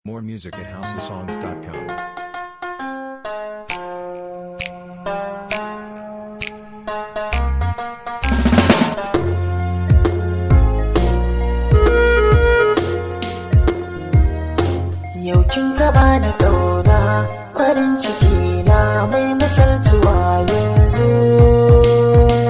More music at houseofsongs.com. Yau kin gaba da ƙauna farin ciki na mai misaltuwa yanzu.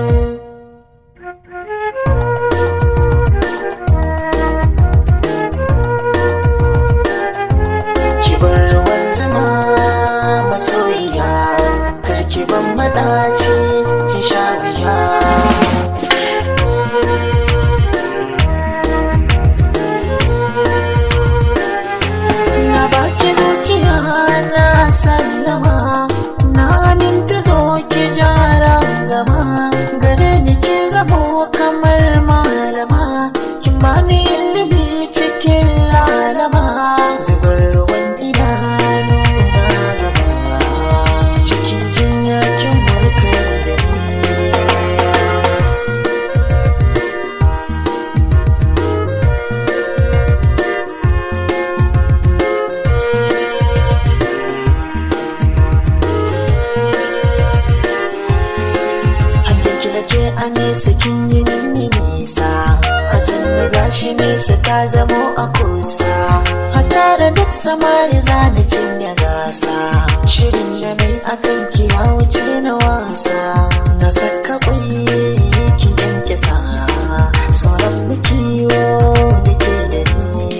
Ki bar ruwan zuma masoyiya, karki ban maɗaci ki sha wuya. Na baki zuciya na sallama na aminta zo ki jara gama gare ni ki zamo kamar malama kin bani ilimi cikin lalama zubar ruwan idanu na gaba cikin jinya kin warkar da ni Hannunki na je a nesa kin yi mini nisa A sannu gashi nesa ta zamo a kusa A tare duk samari zani cinye gasa Shirin da nai akan ki ya wuce na wasa Na saka kwai ki yanke sa Sauran mu kiwo da ke da ni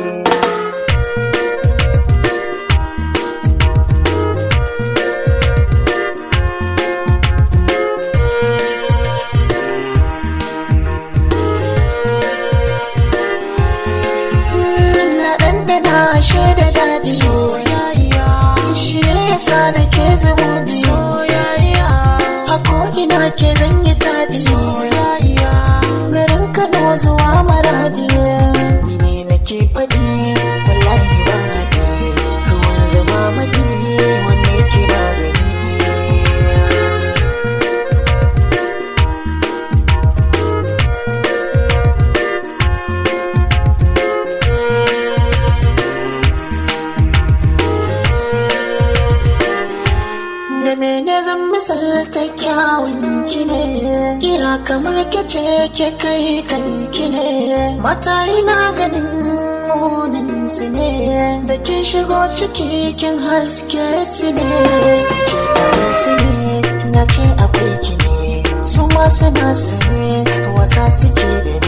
na ɗanɗana shaida daɗi soyayya shi ne yasa da ke zubudi soyayya a ko'ina ke zan yi taɗi soyayya garin kano zuwa maradi ni ne nake faɗi wallahi ba haɗi ruwan zama maɗi wanne ke magani da mene zan misalta kyawun ki ne kira kamar kece ke kai kan ki ne mata ina ganin munin su ne da kin shigo ciki kin haske su ne su ce kawai su ne na ce akwai ki ne su ma suna su ne wasa suke da